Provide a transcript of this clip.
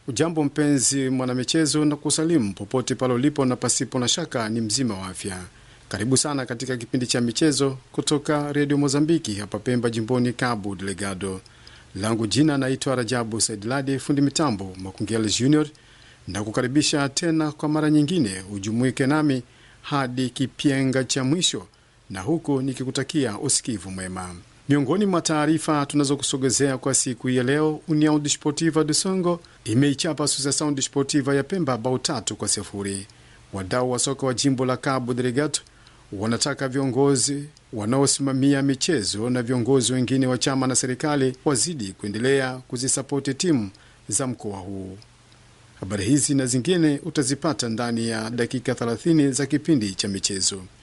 Ujambo mpenzi mwanamichezo, na kusalimu popote pale ulipo, na pasipo na shaka ni mzima wa afya. Karibu sana katika kipindi cha michezo kutoka redio Mozambiki hapa Pemba, jimboni Cabo Delgado. Langu jina naitwa Rajabu Saidladi, fundi mitambo Makungeli Junior, na kukaribisha tena kwa mara nyingine ujumuike nami hadi kipyenga cha mwisho, na huku nikikutakia usikivu mwema. Miongoni mwa taarifa tunazokusogezea kwa siku hii ya leo, União Desportiva de Songo imeichapa Associação Desportiva ya Pemba bao tatu kwa sifuri. Wadau wa soka wa jimbo la Cabo Delgado wanataka viongozi wanaosimamia michezo na viongozi wengine wa chama na serikali wazidi kuendelea kuzisapoti timu za mkoa huu. Habari hizi na zingine utazipata ndani ya dakika 30 za kipindi cha michezo.